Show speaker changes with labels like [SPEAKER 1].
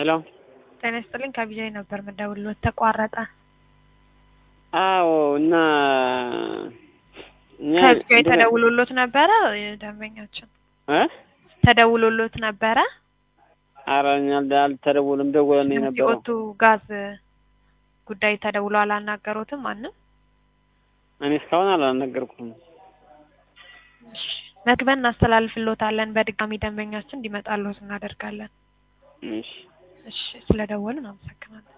[SPEAKER 1] ሄሎ
[SPEAKER 2] ጤና ይስጥልኝ ከቢጃይ ነበር የምደውልልዎት ተቋረጠ።
[SPEAKER 1] አዎ እና እኛ
[SPEAKER 2] ከቢጃይ
[SPEAKER 1] እንትን-
[SPEAKER 2] ተደውሎልዎት ነበረ ደንበኛችን
[SPEAKER 1] እ
[SPEAKER 2] ተደውሎልዎት ነበረ?
[SPEAKER 1] ኧረ እኛ አልደ- አልተደወለም ደወለን የነበረው
[SPEAKER 2] ሲኦቱ ጋዝ ጉዳይ ተደውሎ አላናገሩትም ማንም?
[SPEAKER 1] እኔ እስካሁን አላናገርኩም።
[SPEAKER 2] መክበን እናስተላልፍልዎታለን በድጋሚ ደንበኛችን እንዲመጣልዎት እናደርጋለን።
[SPEAKER 1] እሺ
[SPEAKER 2] እሺ ስለደወልን አመሰግናለን።